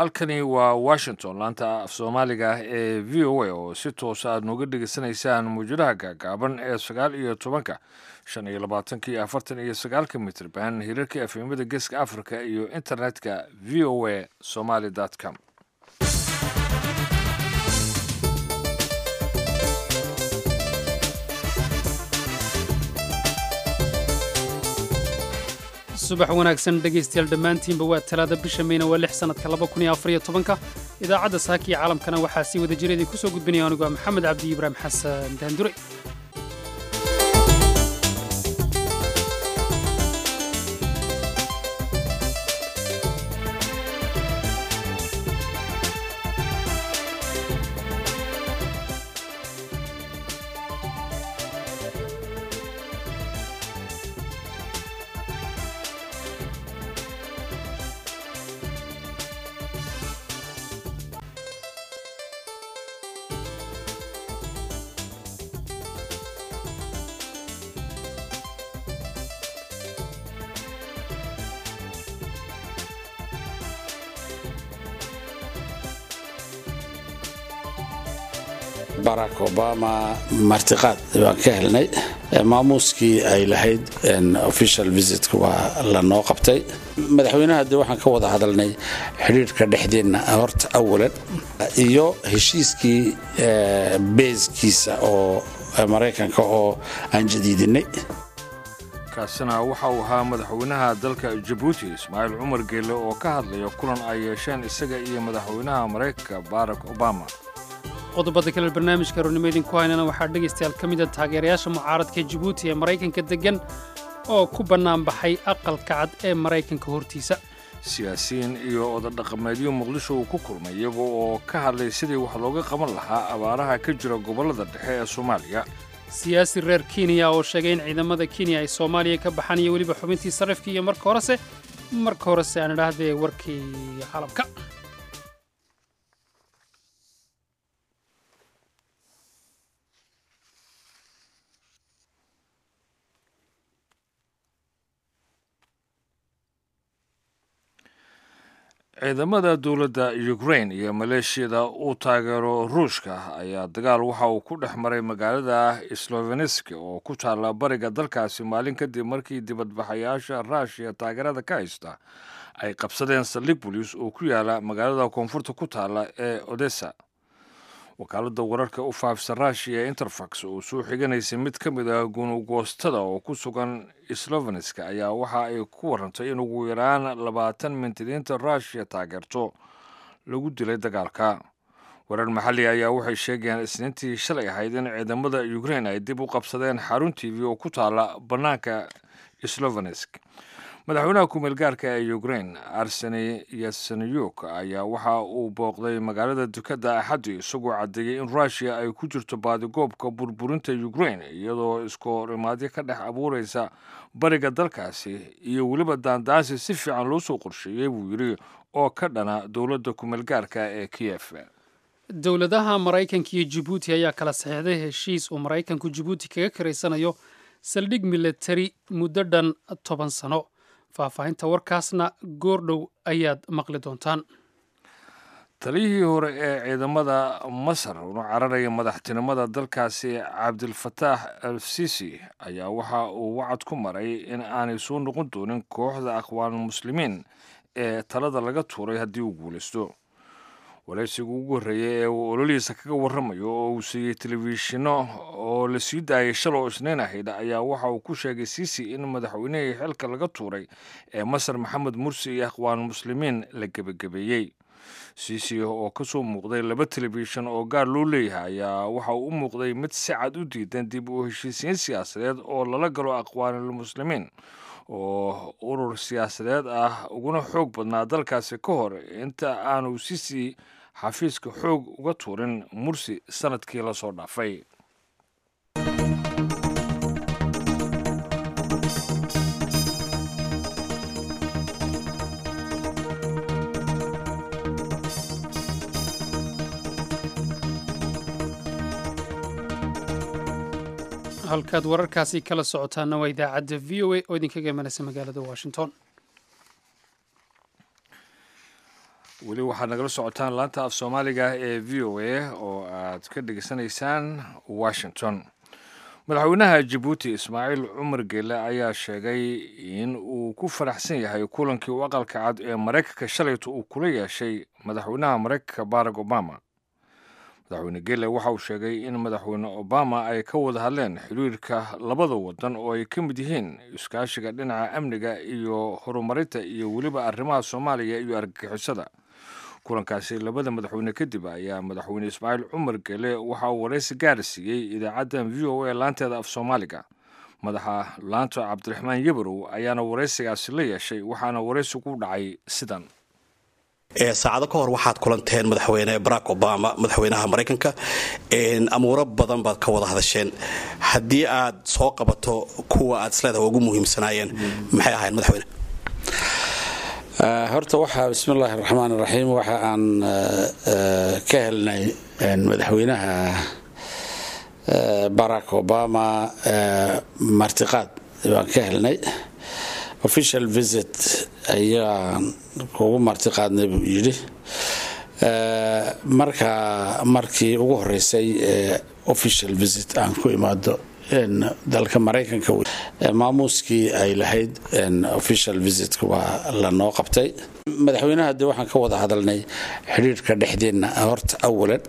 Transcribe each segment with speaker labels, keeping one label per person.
Speaker 1: halkani waa washington laanta af soomaaliga ah ee v o a oo si toosa aad nooga dhegaysanaysaan muujadaha gaagaaban ee sagaal iyo tobanka shan iyo labaatanka iyo afartan iyo sagaalka mitrban hirarka efemada geeska africa iyo internetka v o a somaly com
Speaker 2: subax wanaagsan dhegaystayaal dhammaantiinba waa talaada bisha meyna waa lix sannadka laba kun iyo afariyo tobanka idaacadda saaka iyo caalamkana waxaa sii wada jira idinku soo gudbinaya anigu waa maxamed cabdi ibraahim xasan daandure
Speaker 3: barack obama martiqaad baan ka helnay maamuuskii ay lahayd official visitka waa lanoo qabtay madaxweynaha de waxaan ka wada hadalnay xidhiirhka dhexdeenna horta awalan iyo heshiiskii beeskiisa oo maraykanka oo aan jadiidinay
Speaker 1: kaasina waxa uu ahaa madaxweynaha dalka jabuuti ismaaciil cumar geelle oo ka hadlaya kulan ay yeesheen isaga iyo madaxweynaha maraykanka barack obama
Speaker 2: qodobada kale barnaamijka roornimo idinku haynana waxaa dhegaystayaal ka mida taageerayaasha mucaaradka jabuuti ee maraykanka deggan oo ku bannaanbaxay aqalka cad ee maraykanka hortiisa
Speaker 1: siyaasiyiin iyo odadhaqameedyo muqdisho uu ku kulmay iyaga oo ka hadlay sidii wax looga qaban lahaa abaaraha ka jira gobollada dhexe ee soomaaliya
Speaker 2: siyaasi reer kenya oo sheegay in ciidamada kenya ay soomaaliya ka baxaan iyo weliba xubintii sarrifka iyo marka horese marka horese aan idhaahdee warkii caalamka
Speaker 1: ciidamada dowladda ukrain iyo maleeshiyada uu taageero ruushka ayaa dagaal waxa uu ku dhex maray magaalada sloveneski oo ku taalla bariga dalkaasi maalin kadib markii dibadbaxayaasha ruushiya taageerada ka haysta ay qabsadeen saldhig bolis oo ku yaala magaalada koonfurta ku taalla ee odessa wakaaladda wararka u faafisa ruushiya interfax oo soo xiganaysay mid ka mid ah gunugoostada oo ku sugan sloveneska ayaa waxa ay ku warantay in ugu yaraan labaatan mintidiinta ruushiya taageerto lagu dilay dagaalka warar maxalli ayaa waxay sheegayaan isniintii shalay ahayd in ciidamada ukrain ay dib u qabsadeen xarun t v oo ku taala bannaanka slovenesk madaxweynaha kumeel gaarka ee ukrain arseni yasenyuk ayaa waxa uu booqday magaalada dukadda axaddi isagoo caddeeyey in ruushiya ay ku jirto baadigoobka burburinta ukrain iyadoo iskoorimaadyo ka dhex abuuraysa bariga dalkaasi iyo weliba daandaasi si fiican loo soo qorsheeyey buu yidhi oo ka dhana dowladda kumeel gaarka ee kiyef
Speaker 2: dowladaha maraykanka iyo jabuuti ayaa kala saxeixday heshiis uu maraykanku jabuuti kaga karaysanayo saldhig milatari muddo dhan toban sano faahfaahinta warkaasna goordhow ayaad maqli doontaan
Speaker 1: taliyihii hore ee ciidamada masar una cararaya madaxtinimada dalkaasi cabdilfataax al sisi ayaa waxa uu wacad ku maray in aanay soo noqon doonin kooxda aqwaan muslimiin ee talada laga tuuray haddii uu guulaysto waraysiga ugu horreeyay ee uu ololihiisa kaga warramayo oo uu siiyey telefishinno oo la sii daayay shaloo isniin ahayd ayaa waxa uu ku sheegay siisi in madaxweynihii xilka laga tuuray ee masar maxamed mursi iyo aqwaan muslimiin la gebagabeeyey siisi oo ka soo muuqday laba telefishin oo gaar loo leeyahay ayaa waxa uu u muuqday mid si cad u diidan dib u heshiisiin siyaasadeed oo lala galo aqwaanulmuslimiin oo urur siyaasadeed ah uguna xoog badnaa dalkaasi ka hor inta aanu sisi xafiiska xoog uga tuurin mursi sanadkii la soo dhaafay
Speaker 2: halkaad wararkaasi kala socotaana waa idaacadda v o a oo idinkaga imanaysa magaalada washington
Speaker 1: weli waxaad nagala socotaan laanta af soomaaliga ee v o a oo aad ka dhegeysanaysaan washington madaxweynaha jabuuti ismaaciil cumar geele ayaa sheegay in uu ku faraxsan yahay kulankii u aqalka cad ee maraykanka shalayto uu kula yeeshay madaxweynaha maraykanka barack obama madaxweyne geele waxa uu sheegay in madaxweyne obama ay ka wada hadleen xiriirka labada wadan oo ay ka mid yihiin iskaashiga dhinaca amniga iyo horumarinta iyo weliba arrimaha soomaaliya iyo argagixisada kulankaasi labada madaxweyne kadib ayaa madaxweyne ismaaciil cumar gele waxa uu waraysi gaara siiyey idaacaddan v o a laanteeda af soomaaliga madaxa laanta cabdiraxmaan yabarow ayaana waraysigaasi la yeeshay waxaana waraysigu dhacay sidan
Speaker 4: saacado ka hor waxaad kulanteen madaxweyne barack obama madaxweynaha maraykanka amuuro badan baad ka wada hadasheen haddii aad soo qabato kuwa aad isleedaha ugu muhiimsanaayeen maxay ahayn madaxweyne
Speaker 3: horta waxaa bismillaahi raxmaan raxiim waxa aan ka helnay madaxweynaha barack obama martiqaad baan ka helnay official visit ayaan kugu martiqaadnay buu yidhi marka markii ugu horeysay official visit aan ku imaado dalka maraykanka maamuuskii ay lahayd official visitka waa lanoo qabtay madaxweynaha dee waxaan ka wada hadalnay xidhiirhka dhexdeenna horta awalan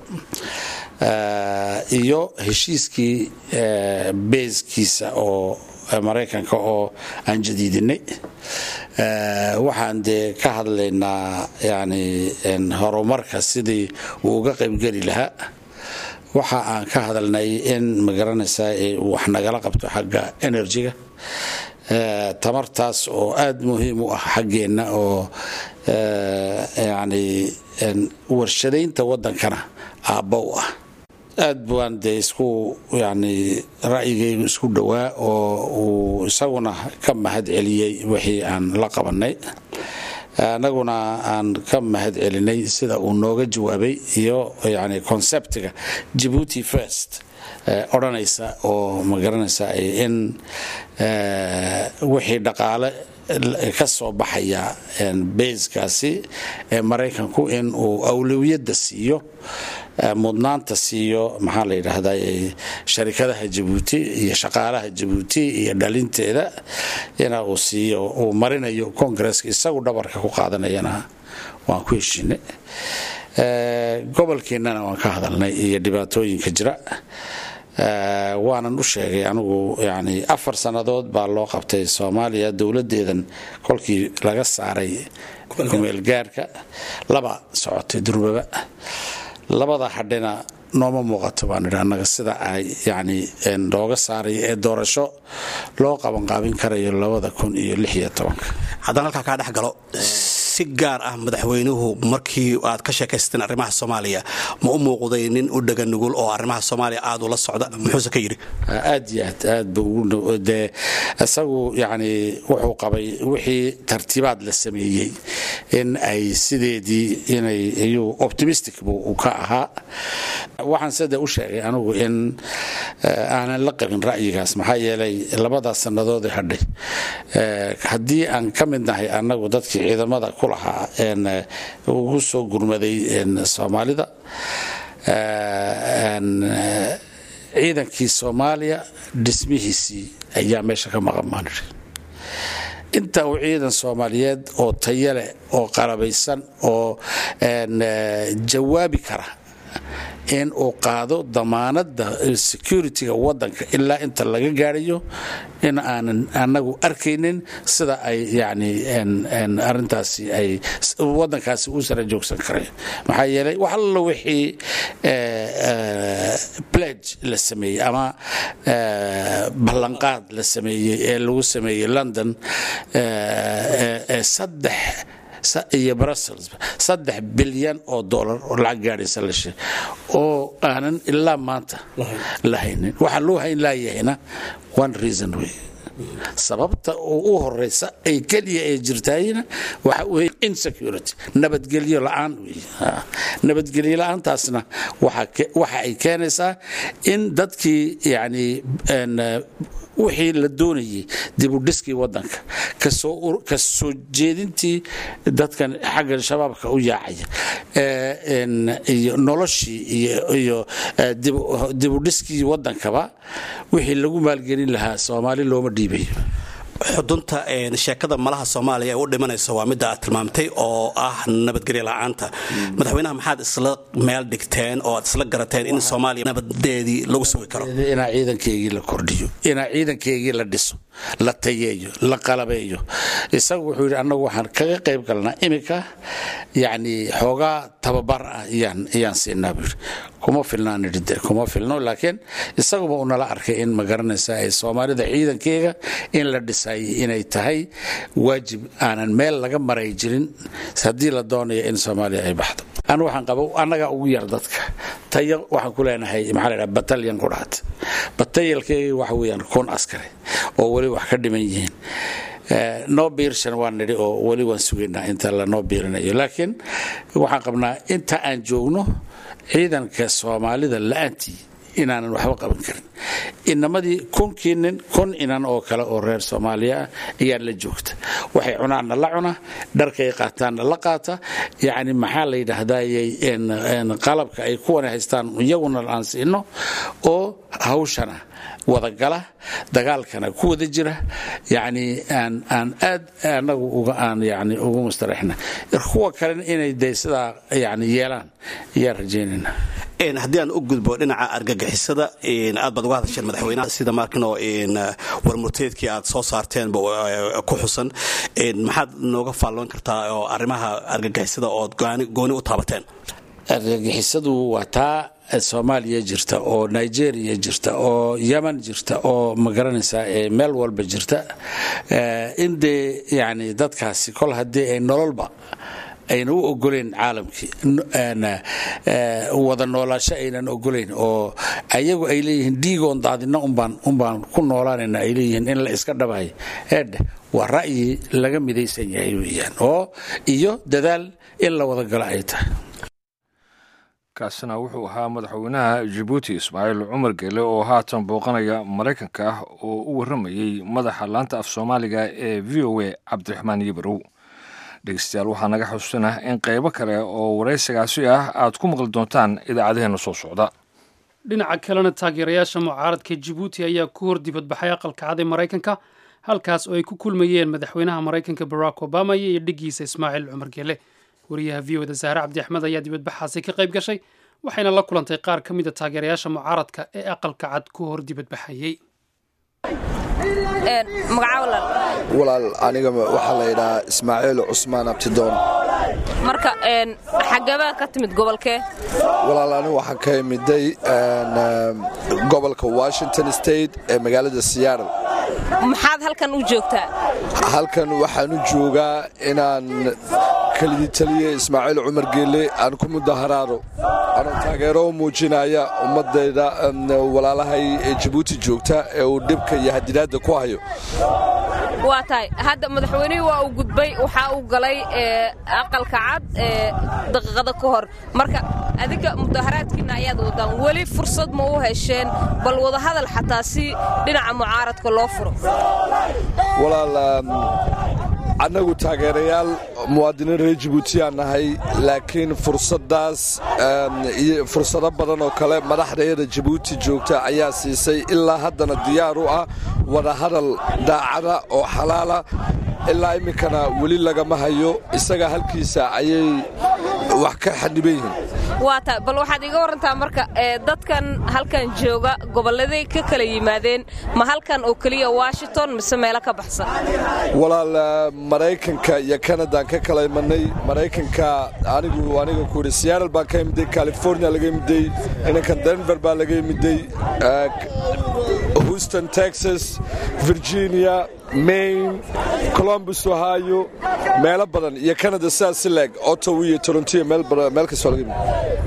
Speaker 3: iyo heshiiskii beeskiisa oo maraykanka oo aan jadiidinay waxaan dee ka hadlaynaa yani horumarka sidii uu uga qaybgeli lahaa waxa aan ka hadalnay in magaranaysaa wax nagala qabto xagga enerjiga tamartaas oo aada muhiim u ah xaggeenna oo yani warshadaynta waddankana aabba u ah aad baan dee isku yani ra'yigaygu isku dhowaa oo uu isaguna ka mahad celiyey wixii aan la qabanay anaguna aan ka mahad celinay sida uu nooga jawaabay iyo yani conceptiga jabuuti first odhanaysa oo magaranaysa in wixii dhaqaale ka soo baxaya bayskaasi ee maraykanku in uu awlawiyadda siiyo mudnaanta siiyo maxaa la yidhaahda sharikadaha jabuuti iyo shaqaalaha jabuuti iyo dhalinteeda ina uu siiyo uu marinayo congresska isagu dhabarka ku qaadanayana waan ku heshinay gobolkeennana waan ka hadalnay iyo dhibaatooyinka jira waanan u sheegay anigu yani afar sannadood baa loo qabtay soomaaliya dowladdeedan kolkii laga saaray kumeelgaarka laba socotay durbaba labada hadhina nooma muuqato baan idhi annaga sida ay yani looga saarayo ee doorasho loo qabanqaabin karayo labada kun iyo lix iyo tobanka
Speaker 4: haddaan halkaa kaa dhex galo si gaar ah madaxweynuhu markii aad ka sheekaysateen arrimaha soomaaliya ma u muuqday nin u dhega nugul oo arrimaha soomaaliya aad ula socda muxuuse ka yidhi
Speaker 3: aad iyo aad aad bu dee isagu yani wuxuu qabay wixii tartiibaad la sameeyey in ay sideedii inay iyuu optimistic buu ka ahaa waxaan sida u sheegay anigu in aanan la qabin ra'yigaas maxaa yeelay labadaas sannadood hadhay haddii aan ka mid nahay annagu dadkii ciidamada ku lahaa ugu soo gurmaday soomaalida ciidankii soomaaliya dhismihiisii ayaa meesha ka maqan baan idhi inta uu ciidan soomaaliyeed oo tayo leh oo qalabaysan oo jawaabi kara in uu qaado damaanada security-ga wadanka ilaa inta laga gaarayo in aanan anagu arkaynin sida ay yani arintaasi ay wadankaasi u sara joogsan karayo maxaa yeelay wax allo wixii pledge la sameeyey ama ballanqaad la sameeyey ee lagu sameeyey london ee saddex iyo brussels saddex bilyan oo dollar oo lacag gaadhaysa la sheeg oo aanan ilaa maanta la haynin waxaa loo hayn laayahayna one reason wey sababta oo u horeysa ay keliya ay jirtaayna waxa wey insecurity nabadgelyo la-aan wey nabadgelyo la-aantaasna waxa ay keenaysaa in dadkii yani wixii la doonayay dibudhiskii wadanka ka soo jeedintii dadkan xagga shabaabka u yaacaya iyo noloshii iyo dibudhiskii wadankaba wixii lagu maalgelin lahaa soomaali looma dhiibayo
Speaker 4: xudunta sheekada malaha soomaaliya ee u dhimanayso waa midda aad tilmaamtay oo ah nabadgelyo la-aanta madaxweynaha maxaad isla meel dhigteen oo aad isla garateen in soomaaliya nabadeedii lagu sugi karo
Speaker 3: inaa ciidankeygii la kordhiyo inaa ciidankeygii la dhiso la tayeeyo la qalabeeyo isagu wuxuu yidhi annagu waxaan kaga qayb galnaa iminka yacni xoogaa tababar ah iyaan siinaa buu yidhi kuma filnaan idhide kuma filno laakiin isaguba uu nala arkay in ma garanaysa ay soomaalida ciidankeega in la dhisay inay tahay waajib aanan meel laga maray jirin haddii la doonayo in soomaaliya ay baxdo anu waxaan qaba annagaa ugu yar dadka tayo waxaan ku leenahay maxaa la dhaha batalyan ku dhahat batayalkeega waxa weeyaan kun askari oo weli wax ka dhiman yihiin noo biirshan waan nidhi oo weli waan sugaynaa inta lanoo biirinayo laakiin waxaan qabnaa inta aan joogno ciidanka soomaalida la-aantii inaanan waxba qaban karin inamadii kunkii nin kun inan oo kale oo reer soomaaliya ah ayaa la joogta waxay cunaanna la cuna dharkay qaataanna la qaata yacni maxaa la yidhaahdayy qalabka ay kuwana haystaan iyaguna aan siino oo hawshana wadagala dagaalkana ku wada jira yani aan aan aad anagu uga aan yani ugu mustaraxna kuwa kalena inay de sidaa yani yeelaan ayaan rajaynayna
Speaker 4: haddii aan u gudbo dhinaca argagixisada aad baad uga hadasheen madaxweynaha sida markinoo warmurteedkii aad soo saarteen ku xusan maxaad nooga faalloon kartaa oo arrimaha argagixisada ood gooni u taabateen
Speaker 3: argagixisadu waa taa soomaaliya jirta oo nigeria jirta oo yeman jirta oo ma garanaysaa meel walba jirta in dee yani dadkaasi kol haddii ay nololba ayna u ogoleyn caalamkii wada noolaasho aynan ogoleyn oo ayagu ay leeyihiin dhiigoon daadina unbaan ku noolaanayna ay leeyihiin in la iska dhabahay eedhe waa ra'yi laga midaysan yahay weeyaan oo iyo dadaal in la wada galo ay tahay
Speaker 1: kaasina wuxuu ahaa madaxweynaha jabuuti ismaaciil cumar geele oo haatan booqanaya maraykanka ah oo u warramayey madaxa laanta af soomaaliga ee v o a cabdiraxmaan yibarow dhegeystayaal waxaa naga xusuusinah in qaybo kale oo waraysigaasi ah aad ku maqli doontaan idaacadaheenna soo socda
Speaker 2: dhinaca kalena taageerayaasha mucaaradka jibuuti ayaa ku hor dibadbaxay aqalka cad ee maraykanka halkaas oo ay ku kulmayeen madaxweynaha maraykanka barack obama iyo dhiggiisa ismaaciil cumar geele wariyaha v o da saare cabdi axmed ayaa dibadbaxaasi ka qayb gashay waxayna la kulantay qaar ka mid a taageerayaasha mucaaradka ee aqalka cad ku hor dibadbaxayey
Speaker 5: walaal aniga waxaa la yidhahaa ismaaciil cusmaan abtidoon
Speaker 6: marka xagabaa ka timid gobolkee
Speaker 5: walaal anigu waxaan ka imiday gobolka washington state ee magaalada seattle
Speaker 6: maxaad halkan u joogtaa
Speaker 5: halkan waxaan u joogaa inaan kelidii taliye ismaaciil cumar geelle aan ku mudaharaado anoo taageero u muujinaya ummadayda walaalahay ee jabuuti joogta ee uu dhibka iyo hadidaadda ku hayo
Speaker 6: waa tahay hadda madaxweynihii waa uu gudbay waxaa uu galay aqalka cad daqiiqada ka hor marka adinka mudaharaadkiinna ayaad wadaan weli fursad ma u hesheen bal wadahadal xataa si dhinaca mucaaradka loo furo
Speaker 5: walaal annagu taageerayaal muwaadiniin reer jibuutiyaan nahay laakiin fursaddaas iyo fursado badan oo kale madaxdayada jabuuti joogta ayaa siisay ilaa haddana diyaar u ah wadahadal daacada oo xalaala ilaa iminkana weli lagama hayo isaga halkiisa ayay wax ka xaniban yihiin
Speaker 6: waa tahay bal waxaad iga warantaa marka dadkan halkan jooga gobolladay ka kala yimaadeen ma halkan oo keliya washington mise meelo ka baxsan
Speaker 5: walaal maraykanka iyo kanadaan ka kala imanay maraykanka anigu aniga ku yidhi seattle baan ka imiday california laga imiday inankan denver baa laga imiday houston texas virginia maine colombus ohio meelo badan iyo canada sidaas si leeg ottawa iyo toronto meel kastoo laga yimid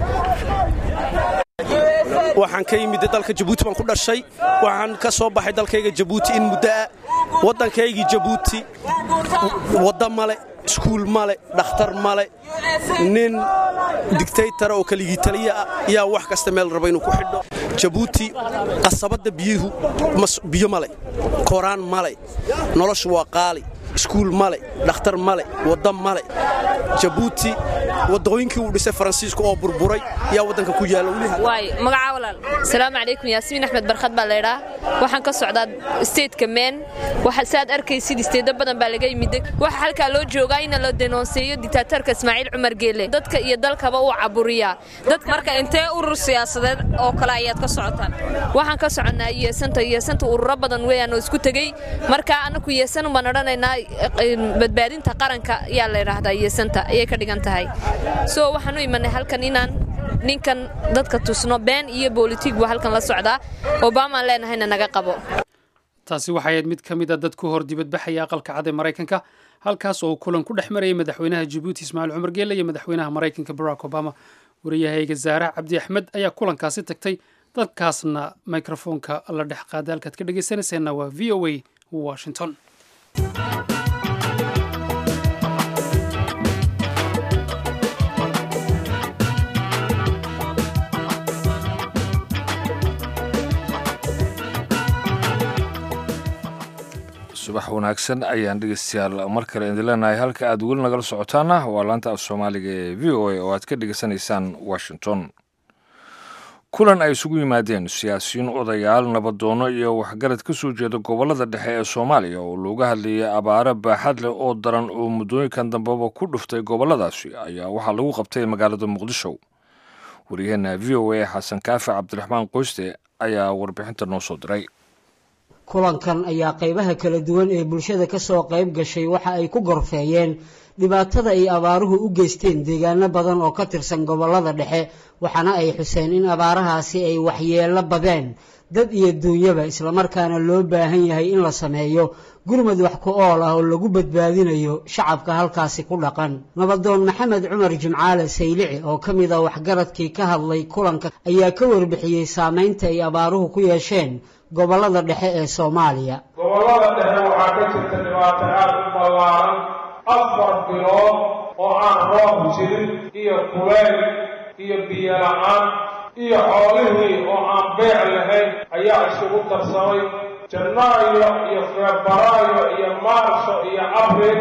Speaker 7: waxaan ka yimid dalka jabuuti baan ku dhashay waxaan ka soo baxay dalkayga jabuuti in muddoa waddankaygii jabuuti wadda male iskuul male dhakhtar male nin digtaytara oo keligii taliya ah yaa wax kasta meel raba inuu ku xidho jabuuti qasabadda biyuhu biyo male koraan male noloshu waa qaali iskuul male dhakhtar male wadda male jabuuti wadooyinkii uu dhisay faransiisku oo burburay yaa waddanka ku yaalla
Speaker 6: waay magacaa walaal asalaamu calaykum yaasmiin axmed barkhad baa laydhaa waxaan ka socdaa stateka meen saad arkaysid isteeddo badan baa laga yimid waxa halkaa loo joogaa in la denoonseeyo dictaatarka ismaaciil cumar geele dadka iyo dalkaba uu caburiyaa marka intee urur siyaasadeed oo kale ayaad ka socotaan waxaan ka soconnaa yeesanta yeesanta ururo badan weeyaan oo isku tegey marka annaku yeesan baan odhanaynaa badbaadinta qaranka ayaa la ydhaahdaa yeesanta ayay ka dhigan tahay so waxaan u imanay halkan inaan ninkan dadka tusno been iyo bolitig buu halkan la socdaa obamaan leenahayna naga qabo
Speaker 2: taasi waxay ahayd mid ka mid a dad ku hor dibadbaxaya aqalka cad ee maraykanka halkaas oo uu kulan ku dhex marayay madaxweynaha jabuuti ismaaciil cumar geelle iyo madaxweynaha maraykanka barack obama wariyahayga zaara cabdi axmed ayaa kulankaasi tagtay dadkaasna mikrofoonka la dhex qaaday halkaad ka dhegaysanayseena waa v o a washington
Speaker 1: subax wanaagsan ayaan dhegeystayaal mar kale idin leenahay halka aad weli nagala socotaana waa laanta af soomaaliga ee v o a oo aad ka dhegeysanaysaan washington kulan ay isugu yimaadeen siyaasiyiin odayaal nabadoono iyo waxgarad ka soo jeeda gobollada dhexe ee soomaaliya oo looga hadlayay abaaro baaxad leh oo daran oo muddooyinkan dambeba ku dhuftay gobolladaasi ayaa waxaa lagu qabtay magaalada muqdisho waryaheena v o a xasan kaafi cabdiraxmaan qoyste ayaa warbixinta noo soo diray
Speaker 8: kulankan ayaa qaybaha kala duwan ee bulshada ka soo qayb gashay waxa ay ku gorfeeyeen dhibaatada ay abaaruhu u geysteen deegaano badan oo ka tirsan gobollada dhexe waxaana ay xuseen in abaarahaasi ay waxyeello badeen dad iyo duunyaba islamarkaana loo baahan yahay in la sameeyo gurmad wax ku ool ah oo lagu badbaadinayo shacabka halkaasi ku dhaqan nabadoon maxamed cumar jimcaale saylici oo ka mid ah waxgaradkii ka hadlay kulanka ayaa ka warbixiyey saameynta ay abaaruhu ku yeesheen gobollada dhexe ee soomaaliya
Speaker 9: gobollada dhexe waxaa ka jirta dhibaato aad u ballaaran afar bilood oo aan roob jirin iyo kuleyl iyo biyo la-aan iyo xoolihii oo aan beec lahayn ayaa isugu darsamay janaayo iyo febraayo iyo maarso iyo abril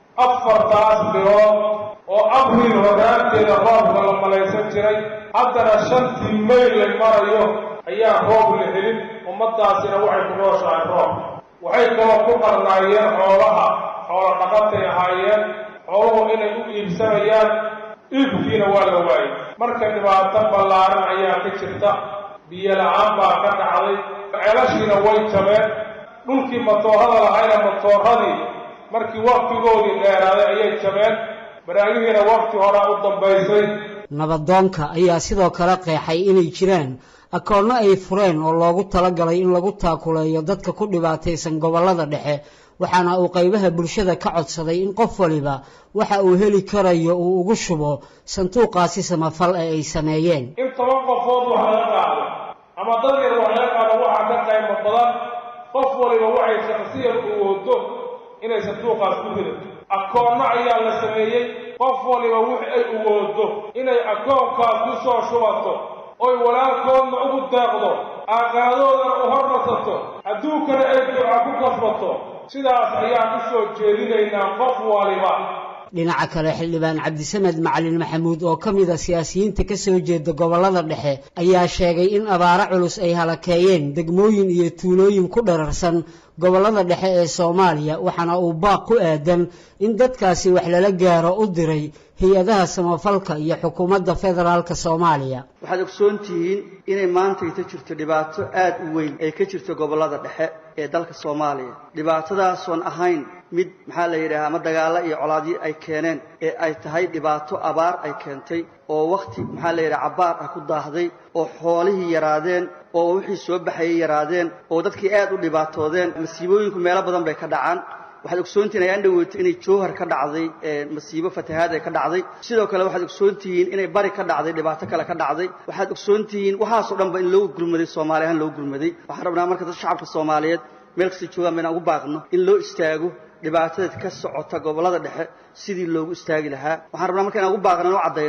Speaker 9: afartaas bilood oo abril horaanteeda roobka la malaysan jiray haddana shantii mayl la marayo ayaa roob la helin ummadaasina waxay ku nooshahay roob waxay kaloo ku qarnaayeen xoolaha xoolo dhaqatay ahaayeen xooluhu inay u iibsanayaan iibkiina waa la waayey marka dhibaato ballaaran ayaa ka jirta biyo la-aan baa ka dhacday ceelashiina way jabeen dhulkii matoorada lahayna matooradii markii waktigoodii dheeraaday ayay jabeen baraagihiina wakti horaa u dambaysay
Speaker 8: nabadoonka ayaa sidoo kale qeexay inay jiraan akoonno ay fureen oo loogu talagalay in lagu taakuleeyo dadka ku dhibaataysan gobollada dhexe waxaana uu qaybaha bulshada ka codsaday in qof waliba waxa uu heli karayo uu ugu shubo sanduuqaasi samafal ee ay sameeyeen
Speaker 9: in toban qofood wax laga qaado ama dad yar wax laga qaado waxaa ka qaymo badan qof waliba waxay shakhsiyan u wado inay sanduuqaas ku ridato akoonno ayaa la sameeyey qof waliba wix ay uwoodo inay akoonkaas ku soo shubato oy walaalkoodna ugu deeqdo aaqaadoodana u hormarsato adduunkana ay duca ku kasbato sidaas ayaan u soo jeedinaynaa qof waliba
Speaker 8: dhinaca kale xildhibaan cabdisamed macalin maxamuud oo ka mid a siyaasiyiinta ka soo jeeda gobollada dhexe ayaa sheegay in abaaro culus ay halakeeyeen degmooyin iyo tuulooyin ku dhararsan gobollada dhexe ee soomaaliya waxaana uu baaq ku aadan in dadkaasi wax lala gaaro u diray hay-adaha samafalka iyo xukuumadda federaalka soomaaliya
Speaker 10: waxaad ogsoon tihiin inay maantayta jirto dhibaato aad u weyn ay ka jirto gobollada dhexe ee dalka soomaaliya dhibaatadaasoon ahayn mid maxaa la yidhaha ama dagaalo iyo colaadyo ay keeneen ee ay tahay dhibaato abaar ay keentay oo wakhti maxaa la yidhaha cabbaar ah ku daahday oo xoolihii yaraadeen oo wixii soo baxayay yaraadeen oo dadkii aad u dhibaatoodeen masiibooyinku meelo badan bay ka dhacaan waxaad ogsoontihiin ayaan dhaweytay inay jowhar ka dhacday masiibo fatahaad ay ka dhacday sidoo kale waxaad ogsoontihiin inay bari ka dhacday dhibaato kale ka dhacday waxaad ogsoontihiin waxaasoo dhanba in loo gurmaday soomaali ahaan loo gurmaday waxaan rabnaa marka dad shacabka soomaaliyeed meel kasta joogaan ba inaan ugu baaqno in loo istaago dhibaatadeed ka socota gobollada dhexe sidii loogu istaagi lahaa waxaan rabnaa marka inaan ugu baaqno inaan u caddayno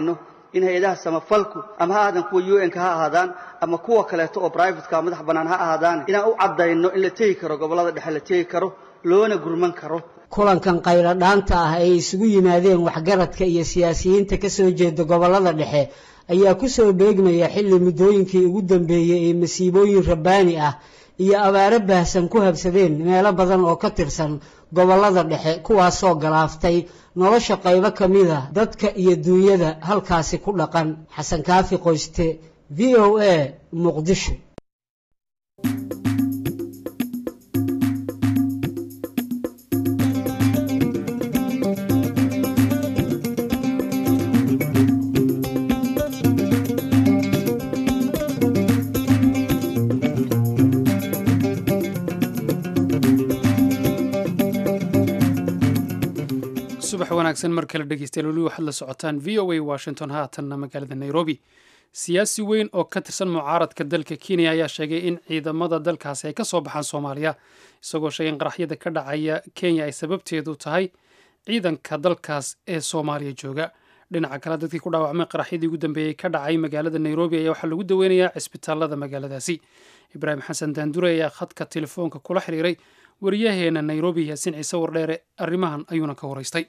Speaker 10: in hay-adaha samafalku ama ha aadan kuwa u n-ka ha ahaadaan ama kuwa kaleeto oo brivatka madax bannaan ha ahaadaan inaan u caddayno in la tegi karo gobollada dhexe la tegi karo loona gurman karo
Speaker 8: kulankan qaylo dhaanta ah ay isugu yimaadeen waxgaradka iyo siyaasiyiinta ka soo jeeda gobollada dhexe ayaa ku soo beegmaya xilli muddooyinkii ugu dambeeyey ee masiibooyin rabbaani ah iyo abaaro baahsan ku habsadeen meelo badan oo ka tirsan gobollada dhexe kuwaasoo galaaftay nolosha qaybo ka mid a dadka iyo duunyada halkaasi ku dhaqan xasan kaafi qoyste v o a muqdisho
Speaker 2: subax wanaagsan mar kale dhegeystayaal weli waxaad la socotaan v o a washington haatanna magaalada nairobi siyaasi weyn oo ka tirsan mucaaradka dalka kenya ayaa sheegay in ciidamada dalkaasi ay ka soo baxaan soomaaliya isagoo sheegay in qaraxyada ka dhacaya kenya ay sababteedu tahay ciidanka dalkaas ee soomaaliya jooga dhinaca kale dadkii ku dhaawacmay qaraxyadii ugu dambeeyey ka dhacay magaalada nairobi ayaa waxaa lagu daweynayaa cisbitaalada magaaladaasi ibraahim xasan daandure ayaa khadka telefoonka kula xiriiray wariyaheena nairobi yaasin ciise wardheere arrimahan ayuuna ka waraystay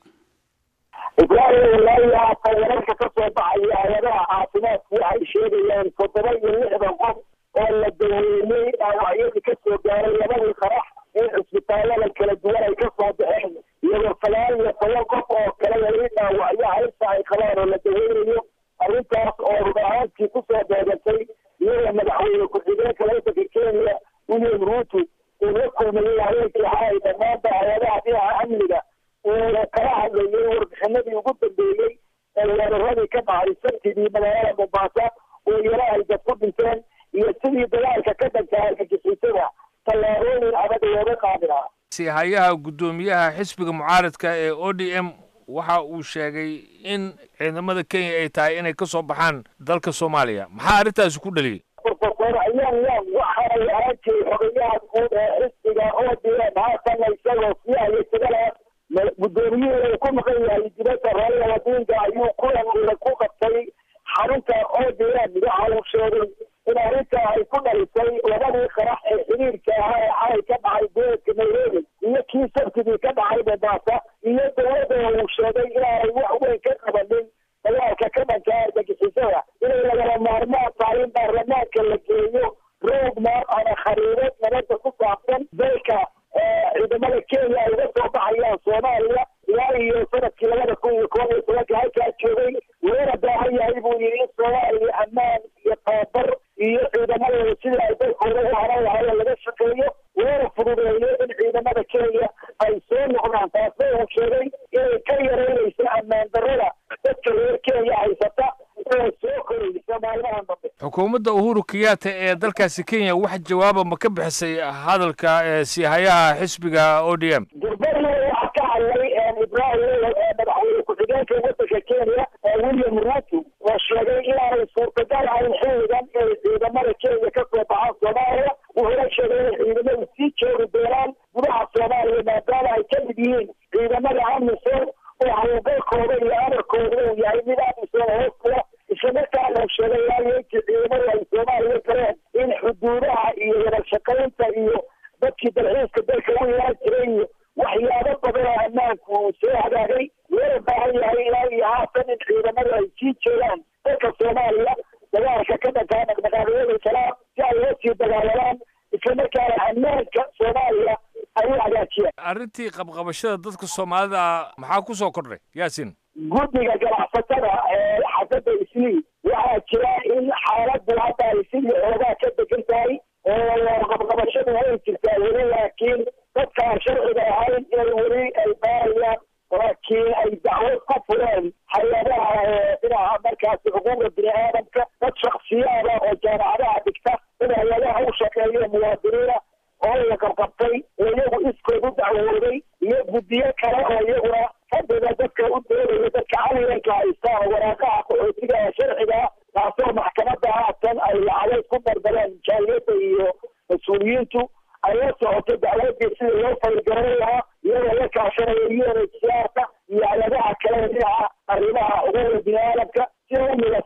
Speaker 11: ibraahim walaahi haatan wararka ka soo baxaya hay-adaha caafimaadku waxay sheegayaan toddoba iyo lixdan qof oo la daweeyey dhaawacyadii ka soo gaaray labadii qarax in cisbitaallada kala duwan ay ka soo baxeen iyadoo sagaal iyo toban qof oo kale weli dhaawacyo haysta ay qabaan oo la daweynayo arrintaas oo rub ahaantii kusoo beegatay iyadoo madaxweyne ku-xigeenka waddanka kenya william ruuto uu la kulmayey habeenkii xalay dhammaanba hay-adaha dhinaca amniga uuna kala hadlayay warbixinadii ugu dambeeyey ee weeraradii ka dhacay sabtidii magaalada mombasa oo yaro ay dad ku dhinteen iyo sidii dagaalka ka dhanka argagixisada tallaabooyin adag looga qaadi lahaa
Speaker 1: sihayaha guddoomiyaha xisbiga mucaaradka ee o d m waxa uu sheegay in ciidamada kenya ay tahay inay ka soo baxaan dalka soomaaliya maxaa arrintaasi ku dhaliyey
Speaker 11: profesor ayaan yan waxaay ahaan jiray xogayaha guud ee xisbiga o d m haatana isagoo sii hayay sagalaas guddoomiyihii uu ku maqan yahay dibadda raaya wadiinka ayuu kulan ula ku qabtay xarunta o d m waxa uu sheegay in arrintaa ay ku dhalisay labadii qarax ee xiriirka ahaa ee xalay ka dhacay gobolka nairobi iyo kii sabtidii ka dhacay mombasa iyo dowladda uu sheegay inaanay wax weyn ka qabanin dagaalka ka dhanka argagixisada inay lagala maarmaan tahay in baarlamaanka la geeyo roadmap ama khariidad nabadda ku saabsan dalka ciidamada kenya ay uga soo baxayaan soomaaliya ilaa iyo sanadkii labada kun iyo koban iyo tobanka halkaa joogay loona baahan yahay buu yidhi in soomaaliya ammaan iyo tababar iyo ciidamadooda sidii ay dalkooda u haran lahaayeen laga shaqeeyo loona fududeeyo in ciidamada kenya ay soo noqdaan taasna uu sheegay inay ka yaraynayso ammaan darrada dadka reer kenya haysata inay soo korayso maalmahan dambe
Speaker 1: xukuumadda uhuru kenyatta ee dalkaasi kenya wax jawaaba ma ka bixisay hadalka ee siihayaha xisbiga o d m
Speaker 11: durbadii waxaa ka hadlay ibrahim madaxweyne ku-xigeenka waddanka kenya william ruto oo sheegay inaanay suurtagal ahayn xilligan inay ciidamada kenya ka soo baxaan soomaaliya wuxuuna sheegay inay ciidamadu sii joogi doonaan gudaha soomaaliya maadaama ay ka mid yihiin ciidamada amisom oo hawlgalkooda iyo amarkooda uu yahay mid amisom hoos kula islamarkaana sheegay waayenkii ciidamadu ay soomaaliya galeen in xuduudaha iyo wada shaqaynta iyo dadkii dalxiiska dalka u yeelan jiray iyo waxyaabo badan oo ammaanku uu soo hagaagay loona baahan yahay ilaa iyo haatan in ciidamadu ay sii joogaan dalka soomaaliya dagaalka ka dhankaa dhaqdhaqaaqyada salaam si ay uga sii dagaalamaan islamarkaana ammaanka soomaaliya ay u hagaajiyaan
Speaker 1: arrintii qabqabashada dadka soomaalida maxaa ku soo kordhay yaasin
Speaker 11: guddiga ganacsatada ee xaafadda islii waxaa jira in xaaladdu hadda ay sidii xoogaa ka degan tahay oo qabqabashadu way jirtaa weli laakiin dadkaan sharciga ahayn inay weli ay baarayaan laakiin ay dacwad ku fureen hay-adaha dhinaca markaasi xuquuqda bini aadamka dad shaksiyaada oo jaamacadaha dhigta dad hay-adaha u shaqeeya muwaadiniina oo la qabqabtay oo iyagu iskood u dacwooday iyo guddiyo kale oo iyaguna fadhiga dadka u doodaya dadka caliyanka haysta oo waraaqaha qaxootiga ee sharciga taasoo maxkamadda haatan ay lacageed ku dardareen jaaliyadda iyo mas-uuliyiintu ay la socoto dacwadii sida loo faligaran lahaa iyadoo la kaashanaya unhcrka iyo hay-adaha kale dhinaca arrimaha xuquuqda bini aadamka si umida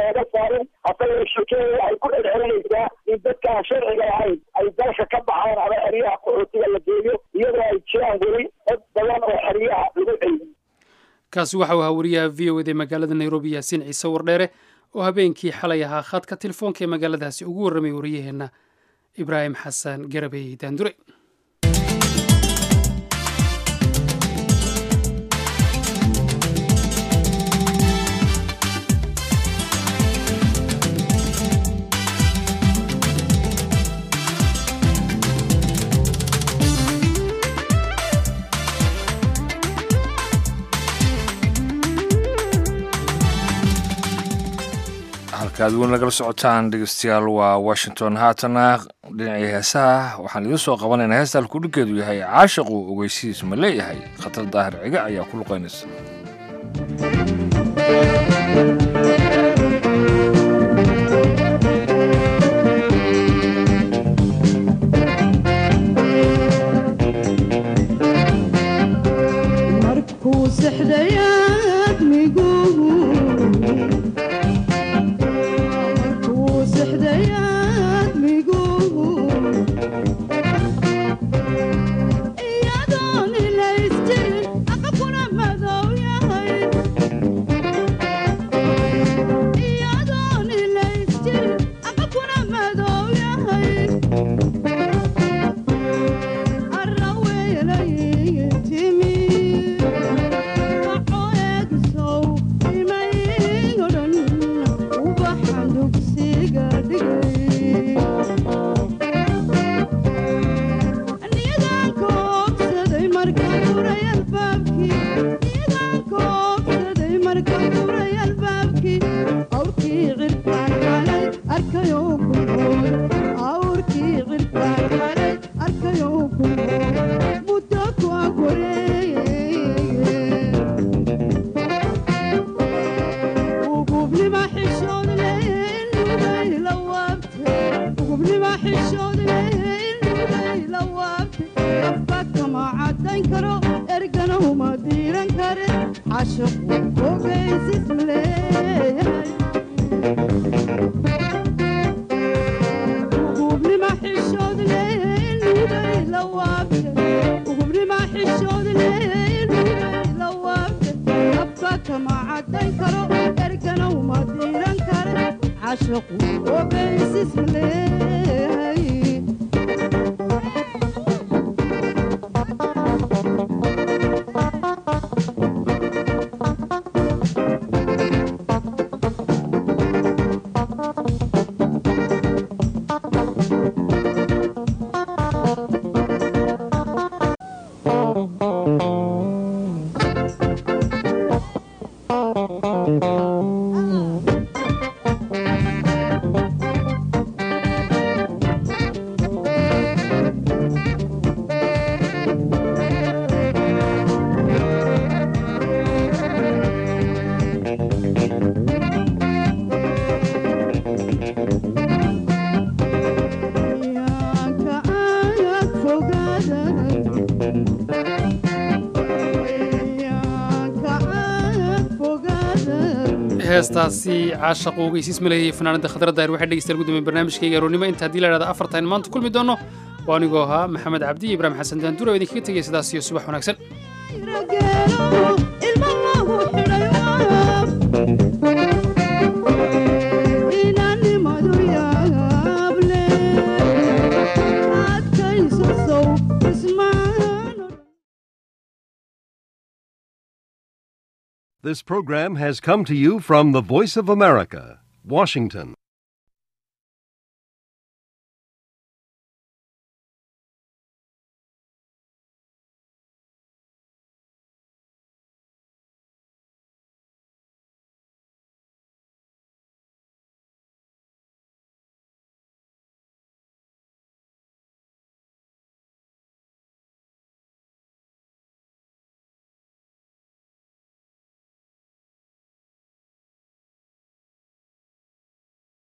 Speaker 11: looga saarin hase yeeshee kenya waxay ku celcelinaysaa in dadkaan sharciga ahayn ay dalka ka baxaan ama xeryaha qaxootiga la geeyo iyadoo ay jiraan weli dad badan oo xeryaha lagu celiyo
Speaker 2: kaasi waxa uu ahaa wariyaha v o ed ee magaalada nairobi yaasiin ciise wardheere oo habeenkii xalay ahaa khadka telefoonka ee magaaladaasi ugu warramay wariyaheenna ibraahim xasan garabey daandure
Speaker 1: halkaad weyn nagala socotaan dhegeystayaal waa washington haatana dhinacii heesaha waxaan idiin soo qabanaynaa heesta halkudhinkeedu yahay caashaqu ogeysidiis ma leeyahay khatar daahir ciga ayaa ku luqaynaysa
Speaker 12: markuu sexdayaad miguhu markuu sexdayaad miguhu iyadoon ilaystirin aqakuna madow yahay iyadoon ilaystirin aqakuna madow yahay arkayo kunool awrkii cirkaan xalay arkayo kunool muddo ku ugubnima xishood lugay la waabte ugubnima xishood lugay la waabte afka kama cadayn karo ergana uma diiran kare xashaqu ogeysis leeyahay ugubnima xishood lugay la waabte ugubnima xishood lugay la waabte afka kama cadayn karo ergana uma diiran kare xashaqu ogeysis leeyahay
Speaker 2: heestaasi caashaqu ogeysiis maleeyay fanaanada khadra daahir waxay dhegeystayaal gudumeen barnaamijkayga aroonnimo inta haddii la idhahda afartan maanta kulmi doono waa anigoo ahaa maxamed cabdi iyo ibraahim xasan daandura oo idinkaga tegaya sidaas iyo subax wanaagsan
Speaker 13: This program has come to you from the Voice of America, Washington.